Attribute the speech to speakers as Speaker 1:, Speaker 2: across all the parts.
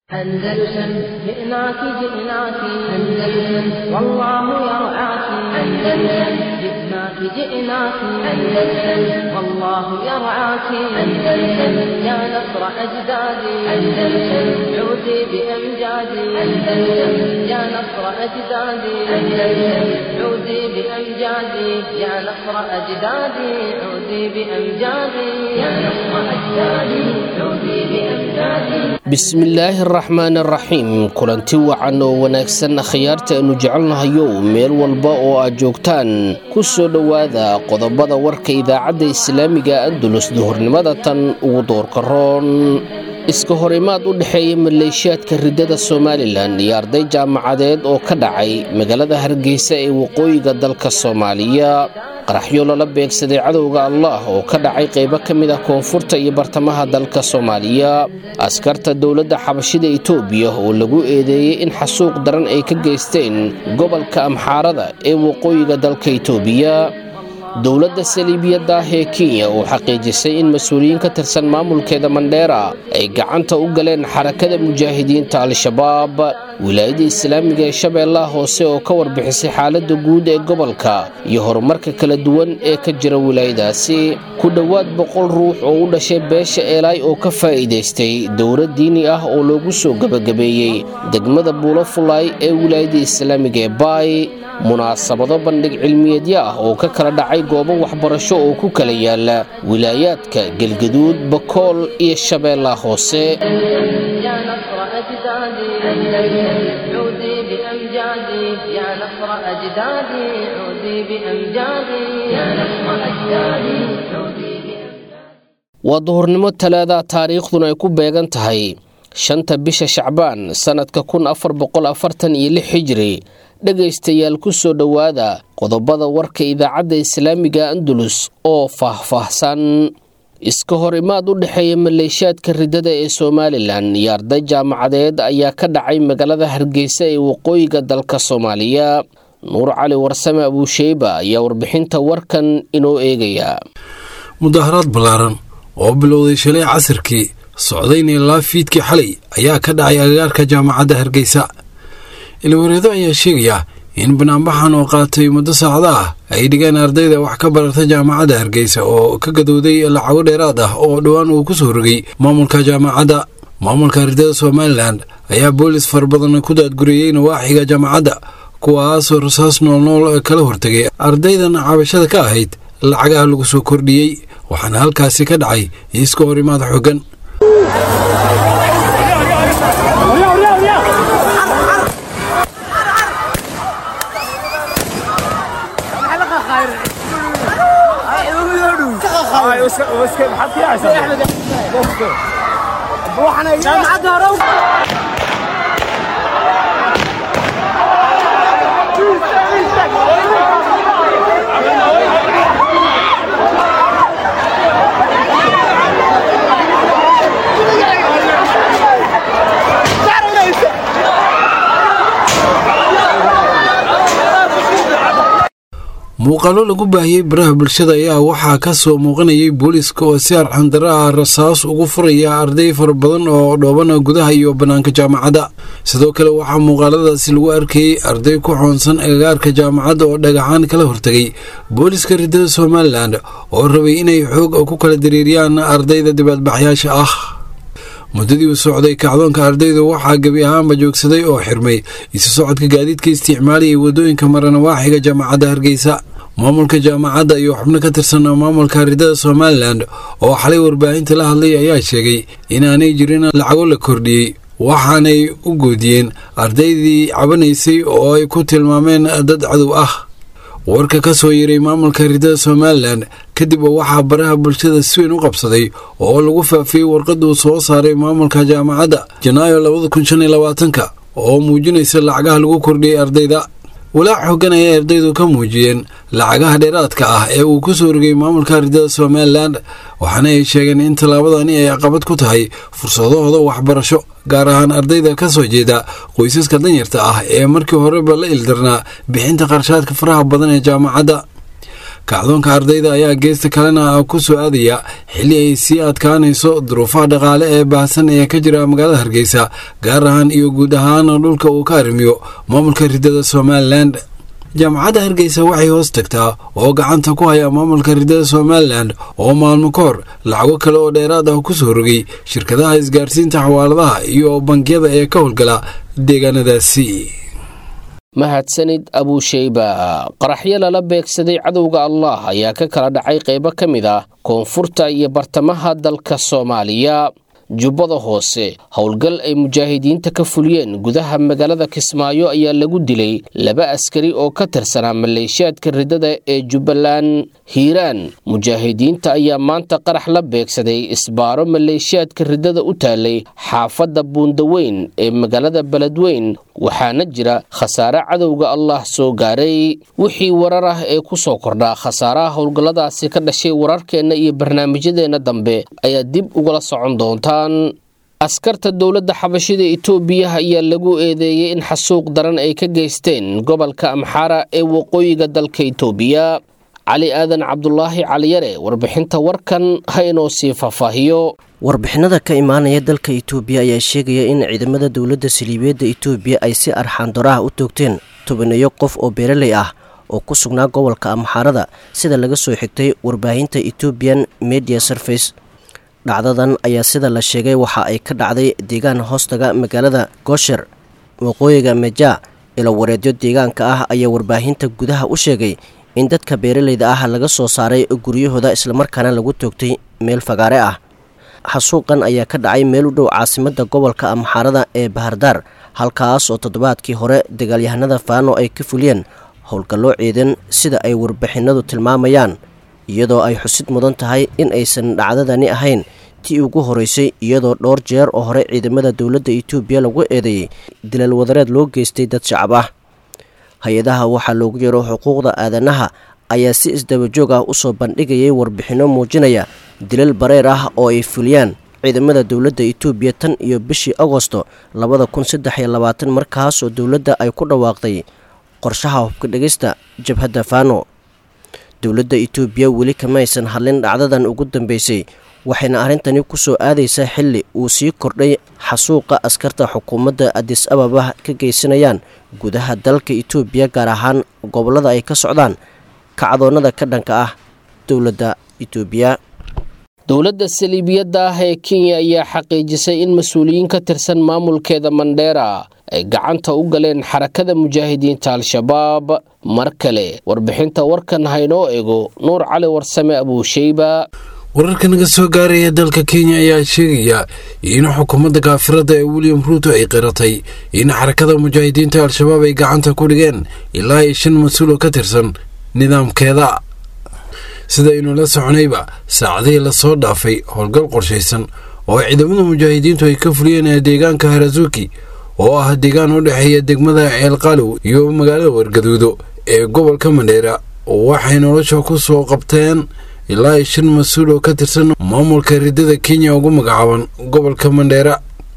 Speaker 1: أندلسن جئناك جئناك أندلسن والله يرعاك أندلسن جئناك جئناك أندلسن والله يرعاك أندلسن يا نصر أجدادي أندلسن عودي بأمجادي أندلسن يا نصر أجدادي أندلسن عودي بأمجادي يا نصر أجدادي عودي بأمجادي يا نصر أجدادي عودي بأمجادي
Speaker 2: bismillaahi araxmaan araxiim kulanti wacan oo wanaagsan khiyaarta aanu jecelnahayow meel walba oo aad joogtaan ku soo dhowaada qodobada warka idaacadda islaamiga andulus duhurnimada tan ugu doorka roon iska horimaad u dhexeeya maleeshiyaadka riddada somalilan iyo arday jaamacadeed oo ka dhacay magaalada hargeysa ee waqooyiga dalka soomaaliya qaraxyo lala beegsaday cadowga allah oo ka dhacay qaybo ka mid ah koonfurta iyo bartamaha dalka soomaaliya askarta dowladda xabashida itoobiya oo lagu eedeeyey in xasuuq daran ay ka geysteen gobolka amxaarada ee waqooyiga dalka itoobiya dowladda saliibiyadda ah ee kenya oo xaqiijisay in mas-uuliyiin ka tirsan maamulkeeda mandheera ay gacanta u galeen xarakada mujaahidiinta al-shabaab wilaayadda islaamiga ee shabeellaha hoose oo ka warbixisay xaaladda guud ee gobolka iyo horumarka kala duwan ee ka jira wilaayadaasi ku dhowaad boqol ruux oo u dhashay beesha eelaay oo ka faa'iidaystay dowlad diini ah oo loogu soo gebagabeeyey degmada buulo fulaay ee wilaayadda islaamiga ee baay munaasabado bandhig cilmiyeedyo ah oo ka kala dhacay goobo waxbarasho oo ku kala yaala wilaayaadka gelgaduud bakool iyo shabeellaha hoose
Speaker 1: يا نصر أجدادي أندلسن عودي بأمجادي يا نصر أجدادي عودي بأمجادي يا نصر أجدادي عودي بأمجادي
Speaker 2: waa duhurnimo talaada taariikhduna ay ku beegan tahay shanta bisha shacbaan sannadka kun afar boqol afartan iyo lix xijiri dhegaystayaal ku soo dhowaada qodobada warka idaacadda islaamiga andalus oo faah-faahsan iska hor imaad u dhexeeya maleeshiyaadka riddada ee somalilan iyo arday jaamacadeed ayaa ka dhacay magaalada hargeysa ee waqooyiga dalka soomaaliya nuur cali warsame abuusheyba ayaa warbixinta warkan inoo eegaya
Speaker 3: mudaharaad ballaaran oo bilowday shalay casirkii socdayna ilaa fiidkii xalay ayaa ka dhacay agagaarka jaamacadda hargeysa ilwareedo ayaa sheegaya in banaanbaxan oo qaatay muddo saacda ah ay dhigeen ardayda wax ka barata jaamacadda hargeysa oo ka gadowday lacago dheeraad ah oo dhowaan uu ku soo rogay maamulka jaamacadda maamulka ardayda somalilan ayaa boolis fara badan ku daadguriyey nawaaxiga jaamacadda kuwaasoo rasaas noolnool kala hortegay ardaydan cabashada ka ahayd lacagaha lagu soo kordhiyey waxaana halkaasi ka dhacay iska hor imaad xoogan muuqaalo lagu baahiyey baraha bulshada ayaa waxaa ka soo muuqanayay booliiska oo si arxandara ah rasaas ugu furaya arday fara badan oo dhooban gudaha iyo bannaanka jaamacadda sidoo kale waxaa muuqaaladaasi lagu arkayey arday ku xoonsan agagaarka jaamacadda oo dhagaxaan kala hortegay booliiska riddada somalilan oo rabay inay xoog ku kala dareeriyaan ardayda dibaadbaxyaasha ah muddadii uu socday kacdoonka ardayda waxaa gebi ahaanba joogsaday oo xirmay isu socodka gaadiidka isticmaalayay waddooyinka maranawaaxiga jaamacadda hargeysa maamulka jaamacadda iyo xubno ka tirsan maamulka riddada somalilan oo xalay warbaahinta la hadlay ayaa sheegay inaanay jirin lacago la kordhiyey waxaanay u goodiyeen ardaydii cabanaysay oo ay ku tilmaameen dad cadow ah warka ka soo yiray maamulka riddada somalilan kadib waxaa baraha bulshada si weyn u qabsaday oo lagu faafiyey warqaduu soo saaray maamulka jaamacadda janaayo labada kun shan iyo labaatanka oo muujinaysa lacagaha lagu kordhiyey ardayda walaac xoogan ayay ardaydu ka muujiyeen lacagaha dheeraadka ah ee uu ku soo rogay maamulka riddada somalilan waxaana ay sheegeen in tallaabadani ay caqabad ku tahay fursadahooda waxbarasho gaar ahaan ardayda ka soo jeeda qoysaska danyarta ah ee markii horeba la ildarnaa bixinta qarshaadka faraha badan ee jaamacadda kacdoonka ardayda ayaa geesta kalena ku soo aadaya xilli ay sii adkaanayso duruufaha dhaqaale ee baahsan ee ka jira magaalada hargeysa gaar ahaan iyo guud ahaan dhulka uu ka arrimiyo maamulka ridada somalilan jaamacadda hargeysa waxay hoos tagtaa oo gacanta ku haya maamulka ridada somalilan oo maalmo ka hor lacago kale oo dheeraad ah ku soo rogay shirkadaha isgaarsiinta xawaaladaha iyo bangiyada ee ka howlgala deegaanadaasi
Speaker 2: mahadsanid abuusheyba qaraxyo lala beegsaday cadowga allah ayaa ka kala dhacay qaybo ka mid ah koonfurta iyo bartamaha dalka soomaaliya jubbada hoose howlgal ay mujaahidiinta ka fuliyeen gudaha magaalada kismaayo ayaa lagu dilay laba askari oo ka tirsanaa maleeshiyaadka ridada ee jubbaland hiiraan mujaahidiinta ayaa maanta qarax la beegsaday isbaaro maleeshiyaadka ridada u taalay xaafadda buundaweyn ee magaalada beledweyn waxaana jira khasaare cadowga allah soo gaaray wixii warar ah ee ku soo kordhaa khasaaraha howlgalladaasi ka dhashay wararkeenna iyo barnaamijyadeenna dambe ayaa dib ugala socon doontaan askarta dowladda xabashida itoobiya ayaa lagu eedeeyey in xasuuq daran ay ka geysteen gobolka amxaara ee waqooyiga dalka itoobiya cali aadan cabdulaahi caliyare warbixinta warkan ha inoo sii faahfaahiyo
Speaker 4: warbixinada ka imaanaya dalka itoobiya ayaa sheegaya in ciidamada dowladda saliibeedda itoobiya ay si arxaandoraha u toogteen tobaneeyo qof oo beeraley ah oo ku sugnaa gobolka amxaarada sida laga soo xigtay warbaahinta ethoobian media surface dhacdadan ayaa sida la sheegay waxa ay ka dhacday deegaan hoostaga magaalada goosher waqooyiga meja ilo wareedyo deegaanka ah ayaa warbaahinta gudaha u sheegay in dadka beeraleyda ah laga soo saaray guryahooda islamarkaana lagu toogtay meel fagaare ah xasuuqan ayaa ka dhacay meel u dhow caasimadda gobolka amxaarada ee bahardaar halkaas oo toddobaadkii hore dagaalyahanada faano ay ka fuliyeen howlgallo ciidan sida ay warbixinadu tilmaamayaan iyadoo ay xusid mudan tahay in aysan dhacdadani ahayn tii ugu horeysay iyadoo dhowr jeer oo hore ciidamada dowladda itoobiya lagu eedeeyey dilal wadareed loo geystay dad shacab ah hay-adaha waxaa loogu yeero xuquuqda aadanaha ayaa si isdabajoog ah usoo bandhigayay warbixinno muujinaya dilal bareer ah oo ay fuliyaan ciidamada dowladda itoobiya tan iyo bishii agosto labada kun saddex iyo labaatan markaas oo dowladda ay ku dhawaaqday qorshaha hubka dhegista jabhadda fano dowladda itoobiya weli kamaysan hadlin dhacdadan ugu dambeysay waxayna arrintani ku soo aadaysaa xilli uu sii kordhay xasuuqa askarta xukuumadda adis ababa ka geysanayaan gudaha dalka itoobiya gaar ahaan gobollada ay ka socdaan kacdoonnada ka dhanka ah dowladda itoobiya
Speaker 2: dowladda saliibiyadda ah ee kenya ayaa xaqiijisay in mas-uuliyiin ka tirsan maamulkeeda mandheera ay gacanta u galeen xarakada mujaahidiinta al-shabaab mar kale warbixinta warkan haynoo ego nuur cali warsame abuusheyba
Speaker 3: wararka naga soo gaaraya dalka kenya ayaa sheegaya in xukuumadda kaafirada ee william ruuto ay qiratay in xarakada mujaahidiinta al-shabaab ay gacanta ku dhigeen ilaa iyo shan mas-uul oo ka tirsan nidaamkeeda sida aynu la soconayba saacadihii lasoo dhaafay howlgal qorshaysan oo ciidamada mujaahidiintu ay ka fuliyeen deegaanka harazuki oo ah deegaan u dhexeeya degmada ceelqalow iyo magaalada wargaduudo ee gobolka mandheera waxay nolosha ku soo qabteen ilaa iyo shan mas-uul oo ka tirsan maamulka ridada kenya ugu magacaaban gobolka mandheera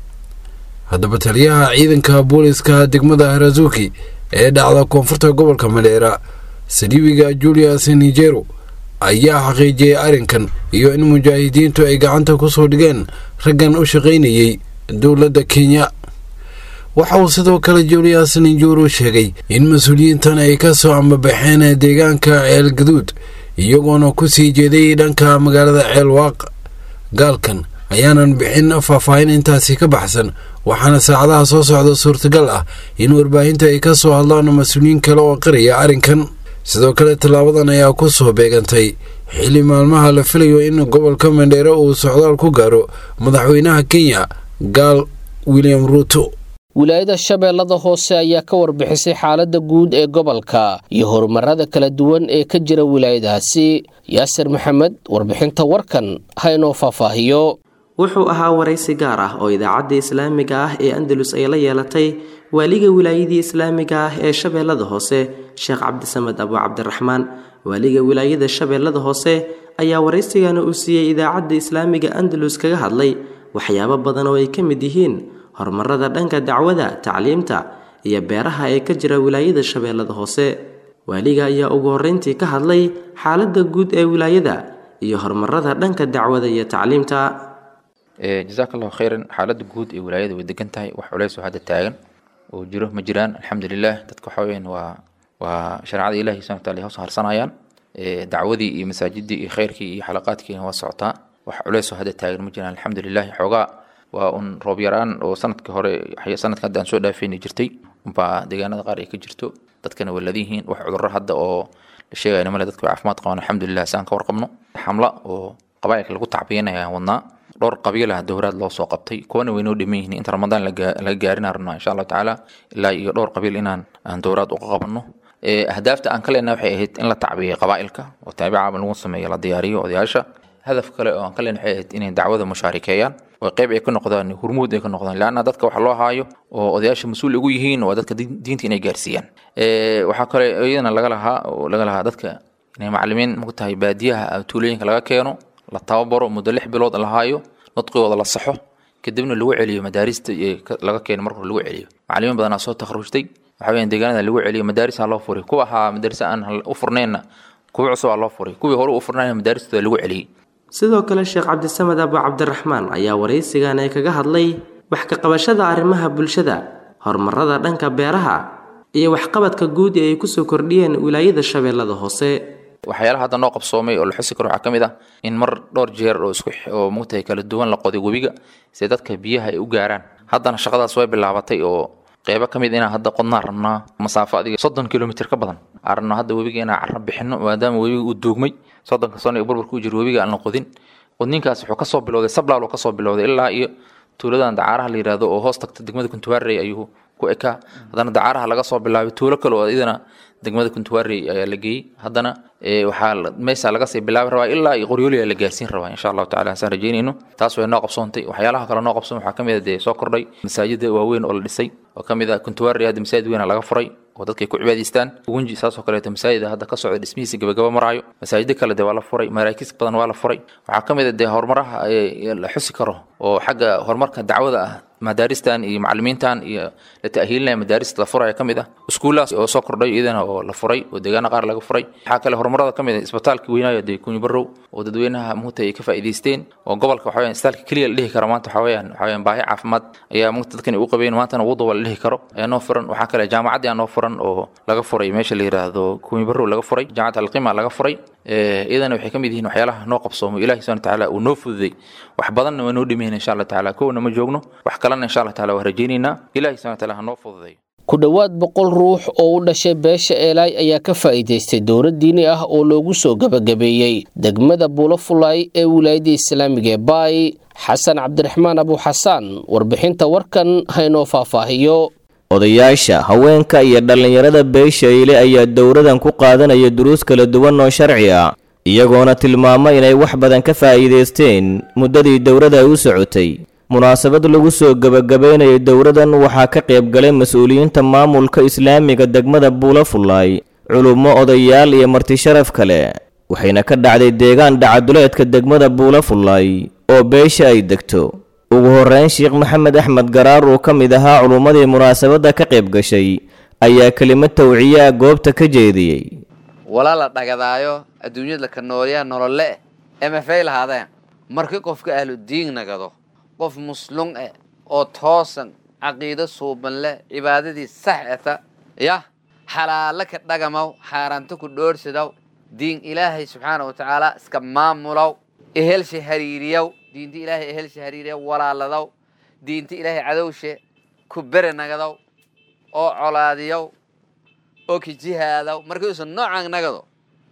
Speaker 3: haddaba taliyaha ciidanka booliska degmada harazuki ee dhacda koonfurta gobolka mandheera saliibiga julius nigero ayaa xaqiijiyey arrinkan iyo in mujaahidiintu ay gacanta ku soo dhigeen raggan u shaqaynayay dowladda kenya waxa uu sidoo kale julius ninjuru sheegay in mas-uuliyiintan ay ka soo ambabaxeen deegaanka ceel gaduud iyagoona ku sii jeeday dhanka magaalada ceelwaaq gaalkan ayaanan bixin faahfaahin intaasi ka baxsan waxaana saacadaha soo socda suurtagal ah in warbaahinta ay ka soo hadlaan mas-uuliyiin kale oo qiraya arrinkan sidoo kale tallaabadan ayaa ku soo beegantay xilli maalmaha la filayo in gobolka mandheere uu socdaal ku gaaro madaxweynaha kenya gaal william ruuto
Speaker 2: wilaayada shabeellada hoose ayaa ka warbixisay xaaladda guud ee gobolka iyo horumarada kala duwan ee ka jira wilaayadaasi yaasir maxamed warbixinta warkan ha inoo faahfaahiyo
Speaker 5: wuxuu ahaa waraysi gaar ah oo idaacadda islaamiga ah ee andalus ay la yeelatay waaliga wilaayadii islaamiga ah ee shabeellada hoose sheekh cabdisamed abu cabdiraxmaan waaliga wilaayada shabeellada hoose ayaa waraysigana uu siiyey idaacadda islaamiga andalus kaga hadlay waxyaabo badan oo ay ka mid yihiin horumarada dhanka dacwada tacliimta iyo beeraha ee ka jira wilaayada shabeellada hoose waaliga ayaa ugu horreyntii ka hadlay xaaladda guud ee wilaayada iyo horumarada dhanka dacwada iyo tacliimta
Speaker 6: jazaak allahu khayran xaaladda guud ee wilaayada way degan tahay wax culeys oo hadda taagan oo jiro ma jiraan alxamdulilah dadka waxa weyaan waa waa shareecada ilahi subhana wataala hoos harsanayaan dacwadii iyo masaajidii iyo khayrkii iyo xalaqaadkiina waa socotaa wax culeys oo hadda taagan ma jiraan alxamdulilah xoogaa waa un roob yaraan oo sanadka hore sanadka hadda aan soo dhaafeyni jirtay unbaa deegaanada qaar ay ka jirto dadkana waa ladiyihiin wax cudurro hadda oo la sheegayna male dadka way caafimaad qabaan alxamdulilah si aan ka warqabno xamla oo qabaa'ilka lagu tacbiyanaya aan wadnaa dhowr qabiil ah dowraad loo soo qabtay kuwana waynoo dhiman yihiin inta ramadaan laga gaarin rabnaa insha allahu tacaala ilaa iyo dhowr qabiil inaan aan dowraad uga qabanno ahdaafta aan ka leenahay waxay ahayd in la tacbiyay qabaa'ilka oo taabica lagu sameeyo la diyaariyo odayaasha hadaf kale oo aan ka leenahay waxay ahayd inay dacwada mushaarikeeyaan oo qayb ay ka noqdaan hurmuud ay ka noqdaan laanna dadka waxa loo haayo oo odayaasha mas-uul ugu yihiin waa dadka diinta inay gaarsiiyaan waxaa kale iyadana laga lahaa oo laga lahaa dadka inay macalimiin muku tahay baadiyaha tuulooyinka laga keeno la tababaro muddo lix bilood la haayo nudqigooda la saxo kadibna lagu celiyo madaarista laga keeno marka lagu celiyo macalimiin badanaa soo takhrujtay waxa weeyaan deegaanada lagu celiyo madaarisa loo furay kuwa ahaa madarisa aan u furnayna kuwa cusub aa loo furay kuwii hore u furnayna madaaristooda lagu celiyey
Speaker 5: sidoo kale sheekh cabdisamed abu cabdiraxmaan ayaa waraysigan ee kaga hadlay wax ka qabashada arrimaha bulshada horumarada dhanka beeraha iyo waxqabadka guud ee ay kusoo kordhiyeen wilaayada shabeellada hoose
Speaker 6: waxyaalaha hadda noo qabsoomay oo la xusi karo waxaa ka mid ah in mar dhowr jeer oo isku oo mugtahay kala duwan la qoday webiga si dadka biyaha ay u gaaraan haddana shaqadaas way bilaabatay oo qeybo ka mid inaan hadda qodnaa rabnaa masaafo adiga soddon kilomitr ka badan aan rabnaa hadda webiga inaan carro bixino maadaama webiga uu duugmay soddonka sano ee burburka u jiro webiga aan la qodin qodninkaas wuxuu kasoo bilowday sablaal oo kasoo bilowday ilaa iyo tuuladan dacaaraha la yidhaahdo oo hoos tagta degmada kuntuwaarey ayuu ku ekaa haddana dacaaraha laga soo bilaabay tuulo kale oo idana degmada kuntuwaarey ayaa la geeyey haddana waxaa meesa laga sii bilaabi rabaa ilaa iyo qoryooliya la gaarsiin rabaa insha allahu tacala hasaan rajeynayno taas way noo qabsoontay waxyaalaha kale noo qabsoon waxaa ka mid a dee soo kordhay masaajida waaweyn oo la dhisay oo ka mid ah kuntuwaarey hadda masaajid weyna laga furay oo dadkay ku cibaadaystaan ugunji saasoo kaleeto masaajida hadda ka socda dhismihiisa gabagaba maraayo masaajido kale dee waa la furay maraakiis badan waa la furay waxaa ka mid a dee horumaraha la xusi karo oo xagga horumarka dacwada ah madaaristan iyo macalimiintan iyo la ta'hiilinaya madaarista la furaya ka mid ah iskuullahaas oo soo kordhay iyadana oo la furay oo deegaana qaar laga furay waxaa kale horumarada ka mid ah isbitaalka weynaayo dee kunyi barow oo dadweynaha muugta ay ka faa'iidaysteen oo gobolka waxa weyaan isbitaalka keliya la dhihi karo maanta waxa weyaan waxa weyaan baahi caafimaad ayaa muugta dadkan u qabeen maantana wuduba la dhihi karo ayaa noo furan waxaa kale jaamacaddii aa noo furan oo laga furay meesha la yidhaahdo kunyi barow laga furay jaamacad alqima laga furay iyadana waxay ka mid yihiin waxyaalaha noo qabsoomo ilahi subhana watacaala uu noo fududay wax badanna waa noo dhimayna insha allah tacaala kowna ma joogno wax kalena insha allah taala waa rajaynaynaa ilahi subhana wataala ha noo fududay
Speaker 2: ku dhowaad boqol ruux oo u dhashay beesha eelaay ayaa ka faa'iidaystay dowlad diini ah oo loogu soo gebagabeeyey degmada buulafulaay ee wilaayadda islaamiga ee baay xasan cabdiraxmaan abuxasaan warbixinta warkan haynoo faahfaahiyo
Speaker 7: odayaasha haweenka iyo dhallinyarada beesha ile ayaa dowradan ku qaadanaya duruus kala duwan oo sharci ah iyagoona tilmaamo inay wax badan ka faa'iidaysteen muddadii dowrada ay u socotay munaasabad lagu soo gebagabaynayay dowradan waxaa ka qayb galay mas-uuliyiinta maamulka islaamiga degmada buulafulaay culummo odayaal iyo marti sharaf kale waxayna ka dhacday deegaan dhacaduleedka degmada buulafulaay oo beesha ay degto ugu horreyn sheekh maxamed axmed garaar oo ka mid ahaa culummadii munaasabadda ka qayb gashay ayaa kelimad tawciyaa goobta ka jeediyey
Speaker 8: wala la dhagadaayo adduunyada ka noolyaa nolole emafay lahaadeen markii qofka ahludiin nagado qof muslum eh oo toosan caqiido suuban leh cibaadadii sax eta yah xalaalo ka dhagamaw xaaraanto ku dhoorhsadaw diin ilaahay subxaana wa tacaala iska maamulow ehelsha hariiriyow diinta ilaahay ehelsha hariiriyow walaaladow diinta ilaahay cadowshe ku bere nagadow oo colaadiyow oo kijihaadow markiiuusan noocan nagado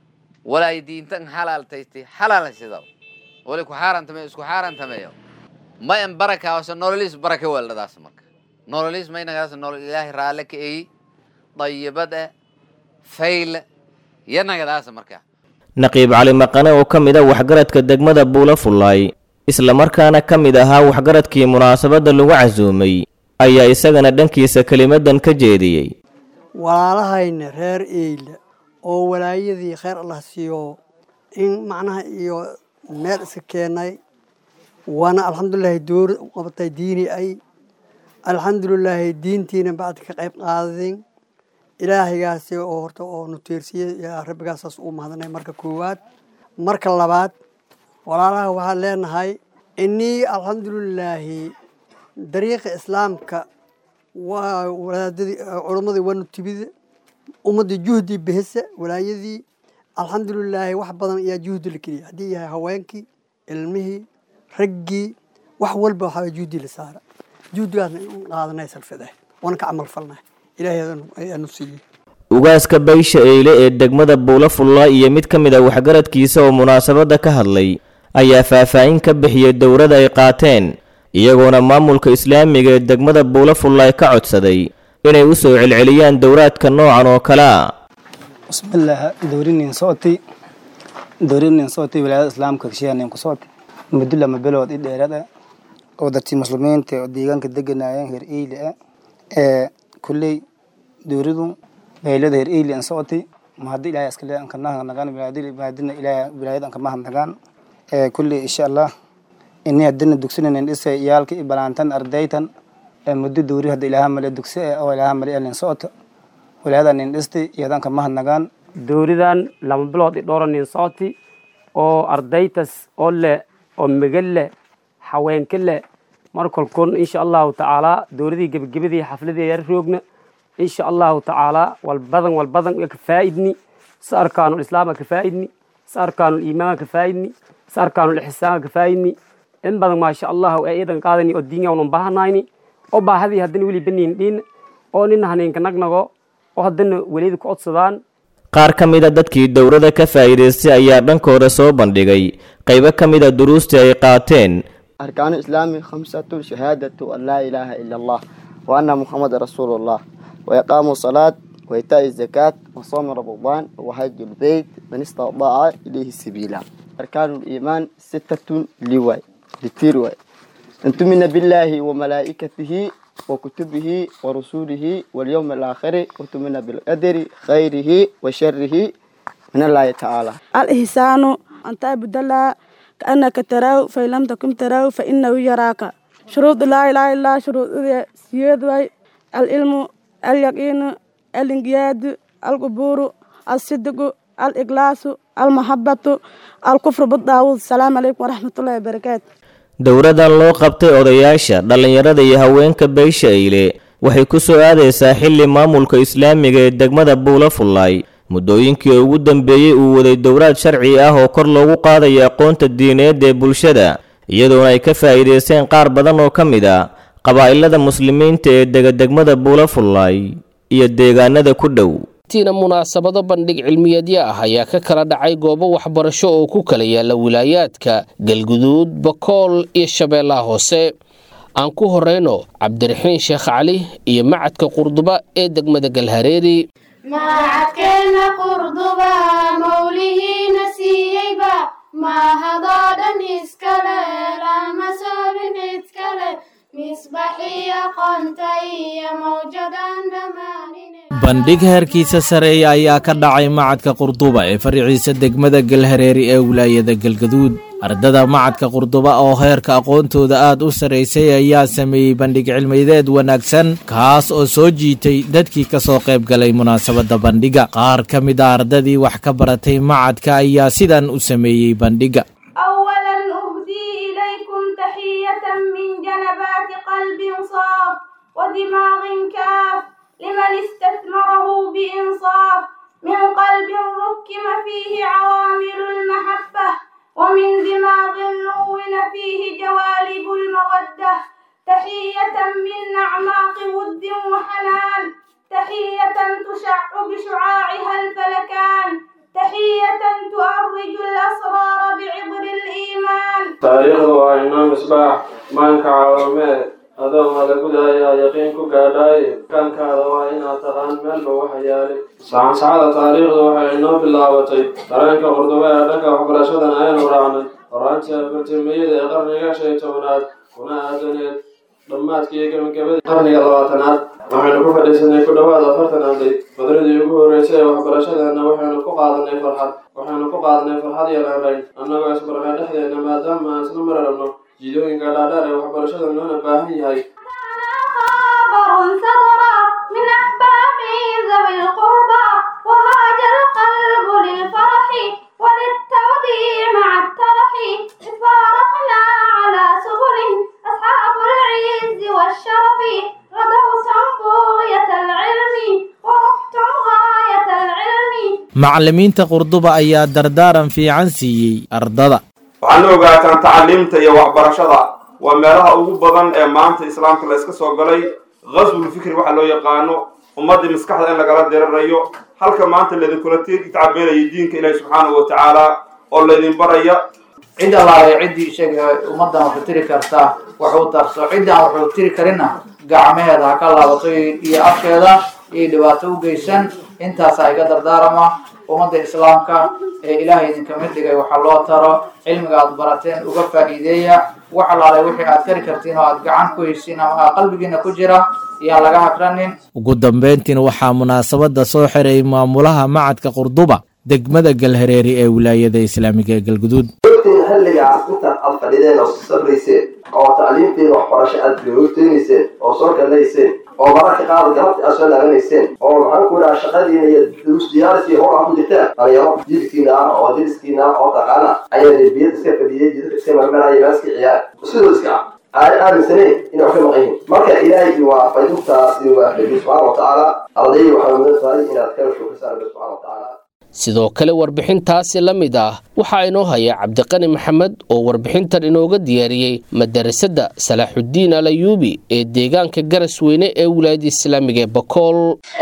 Speaker 8: walaay diintan xalaaltaysti xalaalsidaw wali ku xaarantameyo isku xaarantameeyo ma en barakaawase nololiis baraka weeldhadaas marka nololiis may nagadaas nolol ilaahay raalle ka eyi dayibad eh fayle iyo nagadaas marka
Speaker 7: naqiib cali maqane oo ka mid a waxgaradka degmada buulafulaay islamarkaana ka mid ahaa waxgaradkii munaasabadda lagu casuumay ayaa isagana dhankiisa kelimadan ka jeediyey
Speaker 9: walaalahayna reer eyle oo walaayadii khayr allah siiyo in macnaha iyo meel iska keenay waana alxamdulilaahi door u qabatay diini ay alxamdulilaahi diintiina bacdi ka qayb qaadadin ilaahaygaasi oo horta oo nuteersiyey yaa rabbigaasaas uu mahadnay marka koowaad marka labaad walaalaha waxaan leenahay inii alxamdulilaahi dariiqa islaamka waa walaadadii culammadii waa nutibida ummaddii juhdii bihisa walaayadii alxamdulilaahi wax badan ayaa juhdi la keliya haddii yahay haweenkii ilmihii raggii wax walba waxaa juhdi la saara juhdigaasna in qaadanay salfadahay waana ka camal falnay ilaahay ayaanu siiyey
Speaker 7: ugaaska baysha eyle ee degmada buula fulla iyo mid ka mid a waxgaradkiisa oo munaasabadda ka hadlay ayaa faahfaahin ka bixiyey dowrada ay qaateen iyagoona maamulka islaamiga ee degmada buula fulla ka codsaday inay u soo celceliyaan dowraadka noocan oo kale a
Speaker 10: bismillaah dowrinin socotay dowrinin socotay wilaayada islaamka kashiyanin ku socotay muddo lama bilood i dheeraad ah oo dadkii muslimiinta oo deegaanka deganayeen heer eyle ah ee kulley dowradu baylada heer eyle an socotay ma haddii ilaahay iskale an kanaha nagaan maadina ilaahay wilaayada an kamaha nagaan ee kulley insha allah ini haddina dugsinan dhisay iyaalka i balaantan ardaytan ee muddo dowri hadda ilaaha male dugsi eh oo ilaaha male elin socota wilaayada nin dhistay iyadan kamaha nagaan
Speaker 11: dowridan lama bilood i dhowra nin socoti oo ardaytas oo leh oo megal leh haweenka leh markolkun insha allahu tacaala dowladii gebagabadii xafladii yar roogna insha allahu tacaala walbadan walbadan ka faa'idni sa arkaanul islaama ka faa'idni sa arkaanul iimaanka ka faa'idni sa arkaanul ixsaanka ka faa'idni in badan maasha allahu ee iidan qaadani oo diinga unan baahanayni oo baahadii haddana weli baniin dhiin oo nin haneenka nagnago oo haddana welida ku codsadaan
Speaker 7: qaar ka mid a dadkii dowrada ka faa'iidaystay ayaa dhankooda soo bandhigay qaybo ka mid a duruustii ay qaateen
Speaker 12: أركان الإسلام خمسة شهادة أن لا إله إلا الله وأن محمد رسول الله وإقام الصلاة وإيتاء الزكاة وصوم رمضان وحج البيت من استطاع إليه سبيلا أركان الإيمان ستة لواي لتيرواي أن تؤمن بالله وملائكته وكتبه ورسوله واليوم الآخر وتؤمن بالقدر خيره وشره من الله تعالى
Speaker 13: الإحسان أن تعبد الله كأنك تراه فإن لم تكن تراه فإنه يراك شروط لا إله إلا الله شروط سياد العلم اليقين الانقياد القبور الصدق الإخلاص المحبة الكفر بالطاغوت السلام عليكم ورحمة الله وبركاته
Speaker 7: dowradan loo qabtay odayaasha dhallinyarada iyo haweenka beysha eyle waxay ku soo aadaysaa xilli maamulka islaamiga ee degmada buula fullaay muddooyinkii ugu dambeeyey uu waday dowraad sharci ah oo kor loogu qaadayo aqoonta diineed ee bulshada iyadoona ay ka faa'iidaysteen qaar badan oo ka mid a qabaa'ilada muslimiinta ee dega degmada buula fullaay iyo deegaanada ku dhow
Speaker 2: tiina munaasabado bandhig cilmiyeedyo ah ayaa ka kala dhacay goobo waxbarasho oo ku kala yaala wilaayaadka galguduud bakool iyo shabeellaha hoose aan ku horeyno cabdiraxiin sheekh cali iyo macadka qurduba ee degmada galhareeri
Speaker 14: macadkeenna qurduba mawlihiina siiyeyba mahadoo dhan iskale lama soobin cidkale misbaxii aqoonta iyo mawjadan dhammaanine
Speaker 15: bandhig heerkiisa sareeya ayaa ka dhacay macadka qurduba ee fariiciisa degmada galhareeri ee wilaayada galgaduud ardada macadka qurduba oo heerka aqoontooda aad u sarraysay ayaa sameeyey bandhig cilmideed wanaagsan kaas oo soo jiitay dadkii ka soo qayb galay munaasabadda bandhiga qaar ka mid a ardadii wax ka baratay macadka ayaa sidan u sameeyey bandhiga
Speaker 14: أولا أهدي إليكم تحية من جنبات قلب صاف ودماغ كاف لمن استثمره بإنصاف من قلب ركم فيه عوامل المحبة ومن دماغ نون فيه جوالب المودة تحية من أعماق ود وحنان تحية تشع بشعاعها الفلكان تحية تؤرج الأسرار بعبر الإيمان
Speaker 16: taariikhdu waa inoo misbaax maanka caawamee adoo malagudayaa yaqiin ku gaadhaaye kaankaada waa inaad taqaan meelba waxa yaalay sacansacada taariikhdu waxay inoo bilaabatay dareenka qurduba ee dhanka waxbarashadan aynu raacnay horaantii afartimiyada ee qarniga shan iyo tobanaad kuna aadaneed dhammaadkii gebagabadii qarniga labaatanaad waxaynu ku fadhiisanay ku dhowaad afartan arday badradii ugu horreysay ee waxbarashadeena waxaynu ku qaadanay farxad waxaynu ku qaadanay farxad iyo raarayn annagoo isbarnay dhexdeena maadaama aan isla mararabno jidooyinka dhaadheer ee waxbarashada loona baahan yahay
Speaker 14: خبر صدر من أحباب ذوي
Speaker 15: macallimiinta qurduba ayaa dardaaran fiican siiyey ardada
Speaker 17: waxaadna ogaataan tacaliimta iyo waxbarashada waa meelaha ugu badan ee maanta islaamka la iska soo galay ghaswul fikri waxa loo yaqaano ummaddii maskaxda in lagala dirirayo halka maanta laydinkula tacabeelaya diinka ilaahi subxaanahu wa tacaala oo laydin baraya
Speaker 18: cid allaale ciddii isaga ummaddan waxu tiri kartaa waxuu tarso ciddaan waxuu tiri karinna gacmaheeda ha ka laabato iyo afkeeda iyo dhibaato u geysan intaasaa iga dardaarama ummadda islaamka ee ilaahay idinka mid dhigay waxaa loo taro cilmiga aad barateen uga faa'iideeya wax allaale wixii aad kari kartiin oo aad gacan ku heysiin ama qalbigiina ku jira iyaan laga hagranin
Speaker 15: ugu dambayntiina waxaa munaasabadda soo xiray maamulaha macadka qurduba degmada galhareeri ee wilaayada islaamiga ee galguduud
Speaker 19: ogtiin xilligaas intaad aad fadhideen oo sabrayseen oo tacliimteeda waxbarasho aad googteynayseen oo soo galayseen oo mararka qaar galabti aad soo laabanayseen oo maxaan ku dhaha shaqadiina iyo duruus diyaaris iyo howl aad ku jirtaan dhalinyaro jilkiina ah oo diriskiina ah oo taqaana ayaa derbiyada iska fadhiyay jidadka iska marmaraya maaska ciyaar sidoo iska ah aan aaminsaneyn inay wax ka maqan yihiin marka ilaahay waa faydintaas iyo waa faydi subxaana wa tacaala ardayda waxaa mudan tahay inaad ka shukrisaan rabbi subxaana wa tacaala
Speaker 2: sidoo kale warbixintaasi la mid ah waxaa inoo haya cabdiqani maxamed oo warbixintan inooga diyaariyey madarasada salaaxudiin al ayuubi ee deegaanka garasweyne ee wilaayada islaamiga ee bakool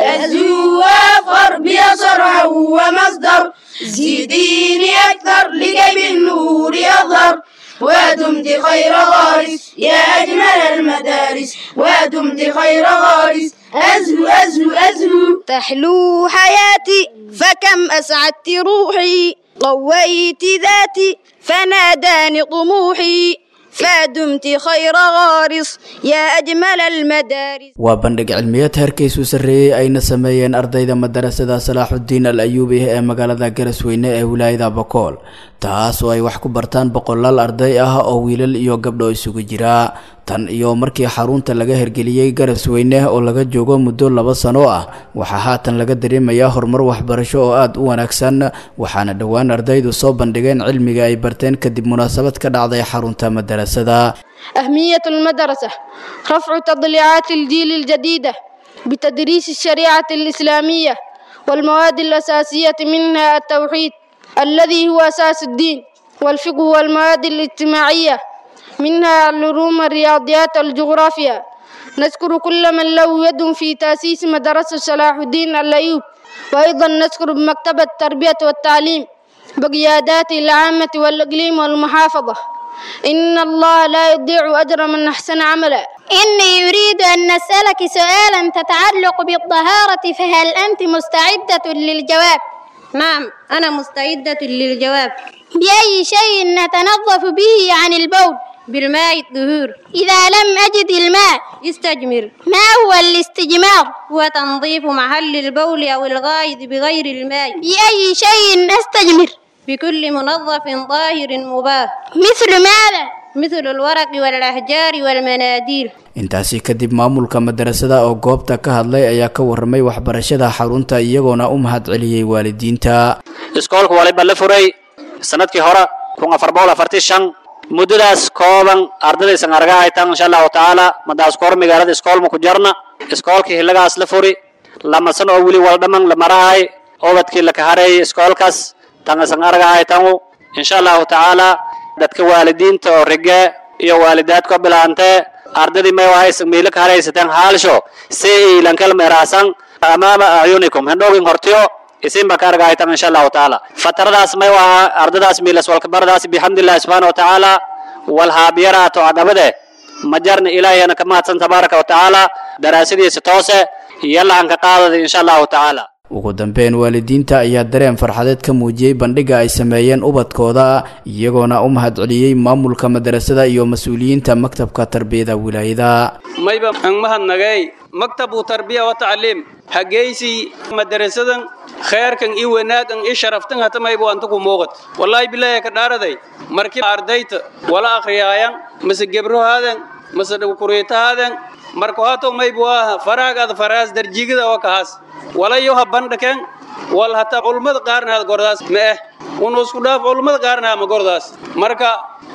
Speaker 20: الزوافر بيصرع ومصدر زيديني أكثر لكي بالنور يظهر ودمت خير غارس يا أجمل المدارس ودمت خير غارس أزهو أزهو أزهو
Speaker 21: تحلو حياتي فكم أسعدت روحي قويت ذاتي فناداني طموحي فدمت خير غارس يا أجمل المدارس
Speaker 22: waa bandhig cilmiyeed heerkiisu sarreeyey ayna sameeyeen ardayda madarasada salaaxudiin al ayuubi ee magaalada garasweyne ee wilaayada bakool taas oo ay wax ku bartaan boqolaal arday ah oo wiilal iyo gabdho isugu jira tan iyo markii xarunta laga hergeliyey garasweyne oo laga joogo muddo laba sano ah waxaa haatan laga dareemayaa horumar waxbarasho oo aada u wanaagsan waxaana dhowaan ardaydu soo bandhigeen cilmiga ay barteen kadib munaasabad ka dhacday xarunta madarasada
Speaker 21: أهمية المدرسة رفع تضليعات الجيل الجديدة بتدريس الشريعة الإسلامية والمواد الأساسية منها التوحيد الذي هو أساس الدين والفقه والمواد الاجتماعية منها العلوم الرياضيات والجغرافيا نذكر كل من له يد في تأسيس مدرسة صلاح الدين الأيوب وأيضا نذكر بمكتبة التربية والتعليم بقيادات العامة والإقليم والمحافظة إن الله لا يضيع أجر من أحسن عملا
Speaker 23: إني أريد أن نسألك سؤالا تتعلق بالطهارة فهل أنت مستعدة للجواب؟
Speaker 21: نعم أنا مستعدة للجواب
Speaker 23: بأي شيء نتنظف به عن البول؟
Speaker 21: بالماء الطهور
Speaker 23: إذا لم أجد الماء
Speaker 21: استجمر
Speaker 23: ما هو الاستجمار؟
Speaker 21: هو تنظيف محل البول أو الغائط بغير الماء
Speaker 23: بأي شيء أستجمر؟
Speaker 21: بكل منظف طاهر مباح
Speaker 23: مثل ماذا؟
Speaker 21: مثل الورق والأحجار والمناديل
Speaker 22: intaasi kadib maamulka madarasada oo goobta ka hadlay ayaa ka warramay waxbarashada xarunta iyagoona u mahad celiyey waalidiinta
Speaker 24: iskoolka waliba la furay sanadkii hore kun afar boqol afartii shan muddadaas kooban ardadaysan arga haytaan insha allahu tacaala madaas kor magaalada iskoolma ku jarna iskoolkii hillagaas la furi lama sano oo weli wala dhaman la marahay obadkii la kahareeyay iskoolkaas tangasan arga haytaan insha allahu tacaala dadka waalidiinta oo rige iyo waalidaadka bilaantee ardadii may wahaysan miila ka haraysateen haalsho si ilankal meeraasan amaama acyunikum hendhoogin hortiyo isin ba ka argahaytan insha allahu tacaala fataradaas may waha ardadaas miilas walkabaradaas bixamdillahi subxaana watacaala walhaabiyaraato adhabade majarna ilaahiyana ka mahadsan tabaaraka watacaala daraasadiisa toose yalahan ka qaadada insha allahu tacaala
Speaker 22: ugu dambeyn waalidiinta ayaa dareen farxadeed ka muujiyey bandhiga ay sameeyeen ubadkooda iyagoona u mahad celiyey maamulka madarasada iyo mas-uuliyiinta maktabka tarbiyada wilaayada
Speaker 25: mayba ang mahadnagay maktabu tarbiya wa tacliim hageysi madarasadan khayrkan i wanaagan i sharaftan hata mayba anta ku muuqat wallaahi bilaahi ka dhaaraday markii ardayta wala akhriyaayan mase gebrohaadan mase kuriitahaadan marka hato mayba waa faraagaada faraas darjigada oo kahaas walayo ha bandhaken wal hata culmada qaarna had gordaas ma eh unu isku dhaaf culmada qaarna ma gordaas marka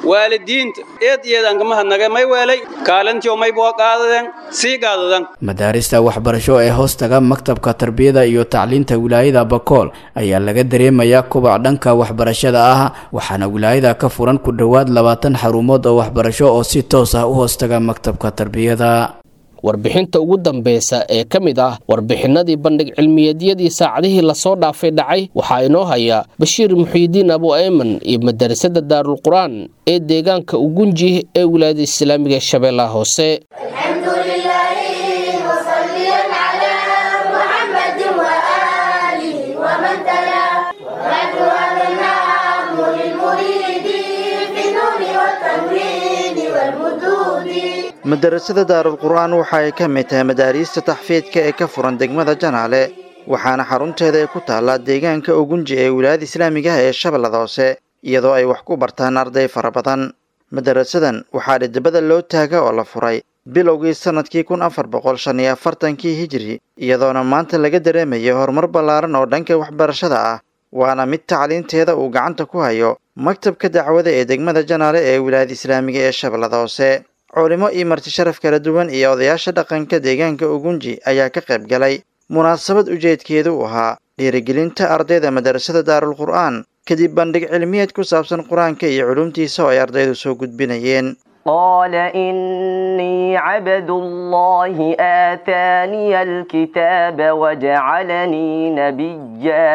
Speaker 25: waalidiinta eed iyadan kama hadnaga may weelay kaalintiyo may bua qaadadeen sii qaadadan
Speaker 22: madaarista waxbarasho ee hoostaga maktabka tarbiyada iyo tacliinta wilaayada bakool ayaa laga dareemayaa kubac dhanka waxbarashada ah waxaana wilaayada ka furan ku dhowaad labaatan xarumood oo waxbarasho oo si toos ah u hoostaga maktabka tarbiyada
Speaker 2: warbixinta ugu dambeysa ee ka mid ah warbixinadii bandhig cilmiyeedyadii saacadihii lasoo dhaafay dhacay waxaa inoo haya bashiir muxiidiin abu ayman iyo madarasada daarulqur-aan ee deegaanka ugunji ee wilaayada islaamiga ee shabeellaha hoose
Speaker 1: madarasada daarulqur'aan waxa ay ka mid tahay madaariista taxfiidka ee ka furan degmada janaale waxaana xarunteeda ay ku taallaa deegaanka ugunji ee wilaayada islaamiga ah ee shabeellada hoose iyadoo ay wax ku bartaan arday fara badan madarasadan waxaa dhidibada loo taaga oo la furay bilowgii sannadkii kun afar boqol shan iyo afartankii hijiri iyadoona maanta laga dareemayo horumar ballaaran oo dhanka waxbarashada ah waana mid tacliinteeda uu gacanta ku hayo maktabka dacwada ee degmada janaale ee wilaayada islaamiga ee shabeellada hoose culimo iyo marti sharaf kala duwan iyo odayaasha dhaqanka deegaanka ugunji ayaa ka qayb galay munaasabad ujeedkeedu u ahaa dhiirigelinta ardayda madarasada daarulqur'aan kadib bandhig cilmiyeed ku saabsan qur-aanka iyo culumtiisa oo ay ardaydu soo gudbinayeen
Speaker 3: قال إني عبد الله آتاني الكتاب وجعلني نبيا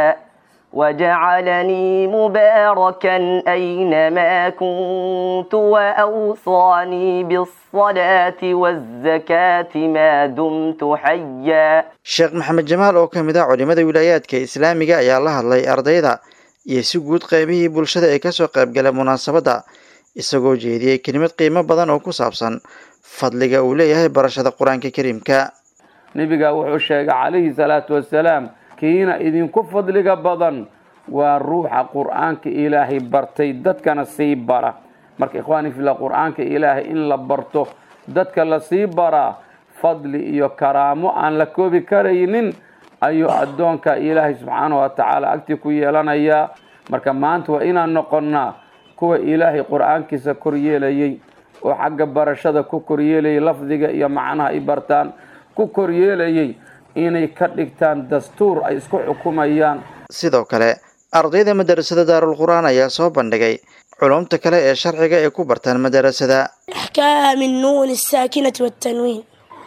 Speaker 3: وجعلني مباركا أينما كنت وأوصاني بالصلاة والزكاة ما دمت حيا
Speaker 1: sheekh maxamed jamaal oo ka mid ah culimada wilaayaadka islaamiga ayaa la hadlay ardayda iyo si guud qaybihii bulshada ee kasoo qaybgala munaasabadda isagoo jeediyey kelimad qiimo badan oo ku saabsan fadliga uu leeyahay barashada qur-aanka kariimka
Speaker 4: nebiga wuxuu sheegay calayhi salaatu wasalaam kiina idinku fadliga badan waa ruuxa qur-aanka ilaahay bartay dadkana sii bara marka ikhwaani fila qur-aanka ilaahay in la barto dadka la sii baraa fadli iyo karaamo aan la koobi karaynin ayuu addoonka ilaahay subxaanahu wa tacaala agtii ku yeelanayaa marka maanta waa inaan noqonnaa kuwa ilaahay qur-aankiisa koryeelayay oo xagga barashada ku koryeelayay lafdiga iyo macnaha ay bartaan ku koryeelayay inay ka dhigtaan dastuur ay isku xukumayaan
Speaker 1: sidoo kale ardayda madarasada daarulqur'aan ayaa soo bandhigay culumta kale ee sharciga ay ku bartaan madarasada
Speaker 20: أحكام النون الساكنة والتنوين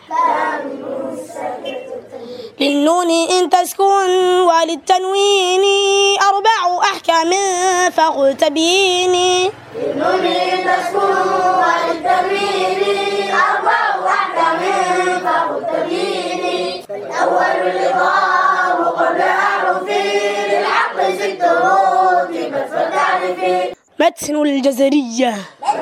Speaker 20: للنون إن تسكن وللتنوين أربع أحكام فقل تبيني
Speaker 14: للنون إن تسكن وللتنوين أربع أحكام فقل تبيني الأول الإضراب قبل أعرف للعقل ست رتبت فتعرفي
Speaker 20: متن الجزرية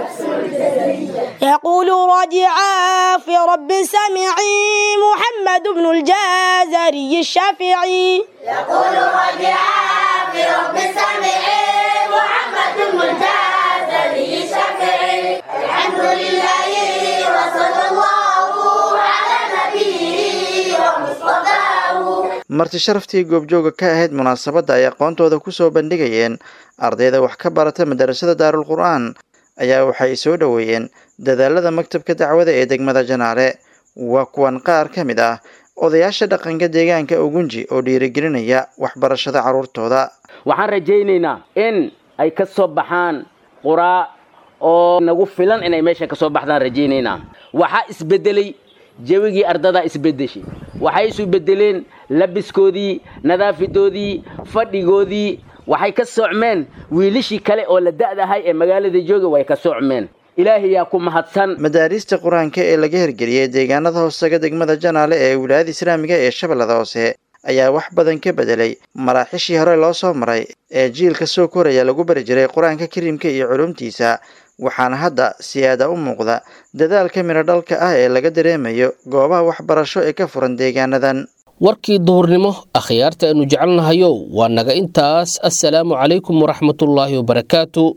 Speaker 20: يقول راجعا في رب سمعي محمد بن الجازري الشافعي
Speaker 14: يقول راجعا في رب سمعي محمد بن الجازري الشافعي الحمد لله وصلى الله على نبيه ومصطفاه
Speaker 1: marti sharaftii goobjooga ka ahayd munaasabadda ay aqoontooda ku soo bandhigayeen ardayda wax ka barata madarasada daarulqur'aan ayaa waxay soo dhoweeyeen dadaalada maktabka dacwada ee degmada janaale waa kuwan qaar ka mid ah odayaasha dhaqanka deegaanka ugunji oo dhiirigelinaya waxbarashada carruurtooda
Speaker 5: waxaan rajaynaynaa in ay ka soo baxaan quraa oo nagu filan inay meesha ka soo baxdaan rajaynaynaa waxaa isbedelay jawigii ardadaa isbedeshay waxay isu bedeleen labiskoodii nadaafidoodii fadhigoodii waxay ka socmeen wiilishii kale oo la da'dahay ee magaalada jooga way ka socmeen ilaahay yaa ku mahadsan
Speaker 1: madaariista qur-aanka ee laga hirgeliyey deegaanada hoostaga degmada janaale ee wilaayada islaamiga ee shabeellada hoose ayaa wax badan ka bedelay maraaxishii hore loo soo maray ee jiilka soo koraya lagu bari jiray qur-aanka kariimka iyo culumtiisa waxaana hadda siyaada u muuqda dadaalka midho dhalka ah ee laga dareemayo goobaha waxbarasho ee ka furan deegaanadan
Speaker 2: warkii duhurnimo akhyaarta aanu jecelnahayow waa naga intaas assalaamu calaykum waraxmatullaahi wabarakaatu